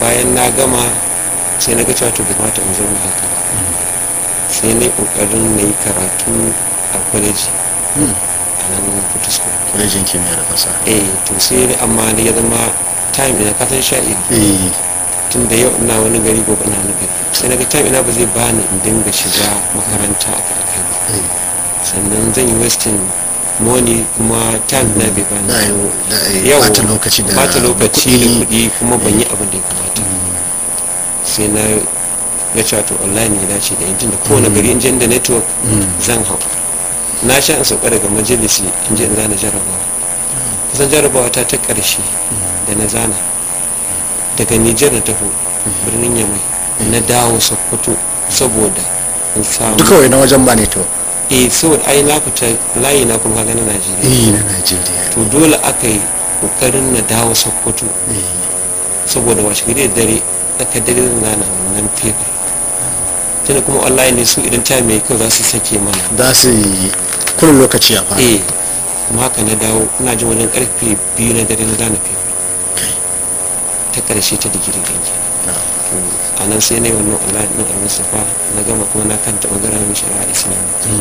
bayan na gama sai na ga cewa to bai kamata in zauna haka ba sai na yi kokarin na yi karatu a kwaleji a nan kutusko kwalejin kimiyyar fasaha eh to sai dai amma ni ya zama time ina kasan sha'i eh tun da yau ina wani gari gobe ina wani gari sai na ga time ina ba zai bani in dinga shiga makaranta a kai ba eh sannan zan yi wasting money kuma time na bai bani da yau da yau bata lokaci da bata lokaci da kuɗi. kuɗi kuma ban yi abin da ya kamata sai na ga cewa to online ya dace da injin da kowane gari injin da network zan hau na sha in sauka daga majalisi in je in zana jarabawa kusan jarabawa ta ta ƙarshe da na zana daga nijar na taho birnin yamai na dawo sokoto saboda in samu duka wai na wajen ba ne to eh saboda ai na fita layi na kuma kaga na najeriya eh na najeriya to dole aka yi kokarin na dawo sokoto eh saboda washe gari da dare aka dare na na wannan paper tunda kuma online ne su idan ta mai kyau za su sake mana za su yi kullum lokaci ya fara eh kuma haka na dawo ina jin wajen karfe biyu na dare na zana paper kai ta karshe ta digiri ɗin kenan na to a nan sai na yi wannan online ɗin al-mustafa na gama kuma na kanta ɓangaren shari'a islam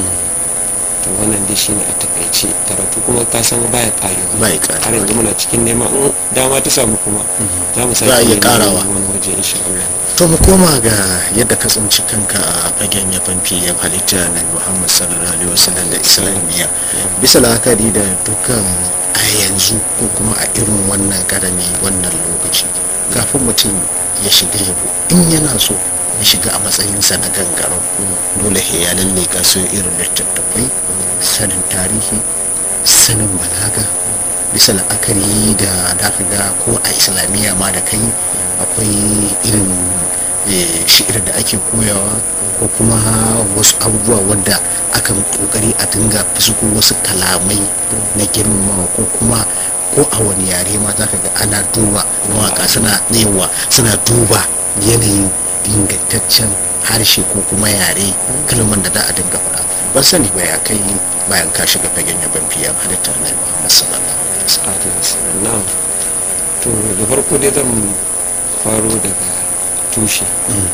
to wannan dai shine a takaice karatu kuma ka san baya ƙarewa Baya ƙarewa. har yanzu muna cikin nema in dama ta samu kuma za mu Za a sake iya neman ƙarawa. wani waje insha Allah to mu koma ga yadda ka tsinci kanka a fagen ya fanfi ya halitta na muhammad sallallahu alaihi wasallam da islamiyya bisa la'akari da dukkan a yanzu ko kuma a irin wannan karami wannan lokaci kafin mutum ya shiga yabo in yana so ya shiga a matsayinsa na gangaro dole he ya lalle ka so irin littattafai sanin tarihi sanin balaga bisa la'akari da da ka ga ko a islamiyya ma da kai akwai irin eh, shi'ir da ake koyawa ko kuma wasu abubuwa wadda akan kokari a dinga fusko wasu kalamai na girmamawa ko kuma ko a wani yare ma za ka ga ana duba mawaka suna yawa suna duba yanayin ingantaccen harshe ko kuma yare kalman da za a dinga faɗa ban sani ba ya kai bayan ka shiga fagen yaban fiye halitta na muhammad sallallahu alaihi wasallam Salatu wassalam. na'am to da farko dai zan faro daga tushe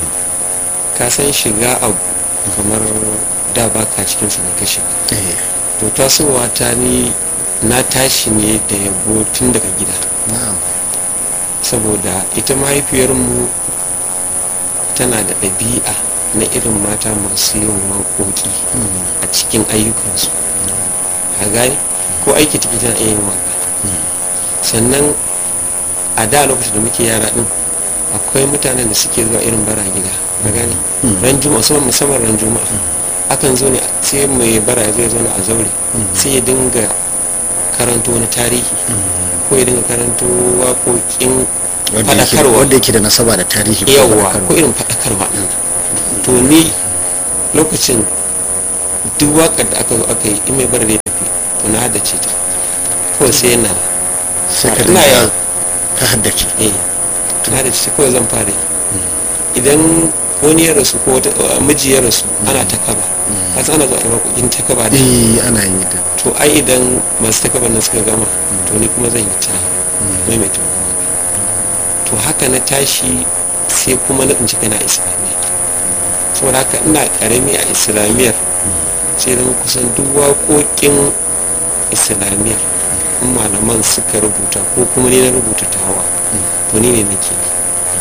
ka san shiga abu kamar da baka cikin sa ne ka shiga eh to tasowa ta ni na tashi ne da yabo tun daga gida na'am saboda ita mahaifiyarmu tana da ɗabi'a na irin mata masu yin waƙoƙi a cikin ayyukansu a gani ko aiki take tana iya yin waƙa sannan a da lokacin da muke yara din akwai mutanen da suke zuwa irin bara gida a gani ran juma'a musamman musamman ran juma'a akan zo ne sai mai bara zai zo a zaure sai ya dinga karanto wani tarihi ko ya dinga karanto waƙoƙin wanda yake faɗakarwa wanda yake da nasaba da tarihi ko yawa faɗakarwa. ko irin faɗakarwa ɗin nan. to ni lokacin duk waƙar da aka zo aka yi in mai bar da ya tafi to na haddace ta kawai sai yana sai ka ina dinga yaro ka haddace eh na haddace ta kawai zan fara yi idan wani ya rasu ko wata miji ya rasu ana ta kaba kasan ana zuwa a yi waƙoƙin ta kaba da eh ana yi da to ai idan masu ta kaba nan suka gama to ni kuma zan yi ta maimaita wannan waƙa to haka na tashi sai kuma na tsinci kana islamiyya saboda haka ina karami a islamiyyar sai zama kusan duk waƙoƙin islamiyyar in malaman suka rubuta ko kuma ni na rubuta tawa to ni ne nake yi.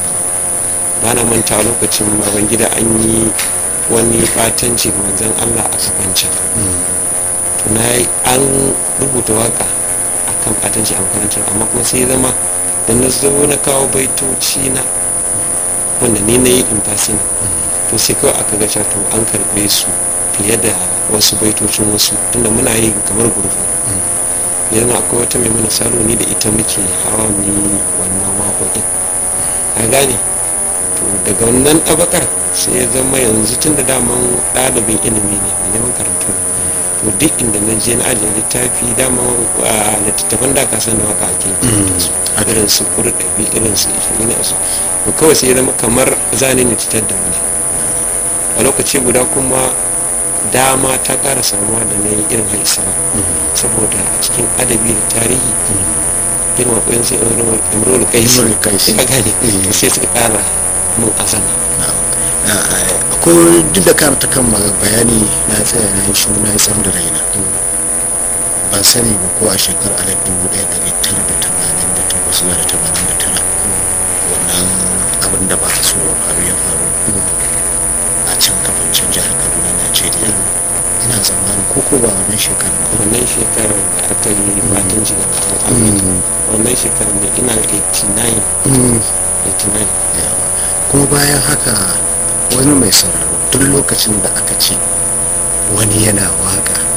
ba na manta lokacin baban gida an yi wani batanci ga manzon allah a kafancan to na yi an rubuta waka a kan batanci a makarantar amma kuma sai ya zama da na zo na kawo baitoci na wanda ni na yi imfasina to sai kawai aka ga cewa to an karɓe su fiye da wasu baitocin wasu tunda muna yin kamar gurgu ya zama akwai wata mai mana salo ni da ita muke hawa mu yi wannan waƙoƙin a gane to daga wannan ɗabakar sai ya zama yanzu tun da daman ɗalibin ilimi ne mai neman karatu ne to duk inda na je na ajiye littafi dama a littattafan da ka san da waka ake karanta su irin su kurɗabi irin su ishirin su to kawai sai ya zama kamar zane ne titar da wani a lokaci guda kuma dama ta ƙara samuwa da na yi irin haisara saboda a cikin adabi da tarihi irin waƙoƙin sai imrul kais Imrul Qais. ka gane Eh. to sai suka ƙara mun azama akwai duk da kan ta kan bayani na tsaya na yi shuru na yi tsar da raina ban sani ba ko a shekarar alif dubu ɗaya ɗari tara da tamanin da takwas zuwa da tamanin da tara wannan abin da ba a so ya faru ya faru a can kafancin jihar kaduna najeriya ina tsammanin ko ko ba wannan shekarar ba wannan shekarar da aka yi fatan jiga amurka wannan shekarar ne ina 89 89 yawa kuma bayan haka wani mai sauraro duk lokacin da aka ce wani yana waka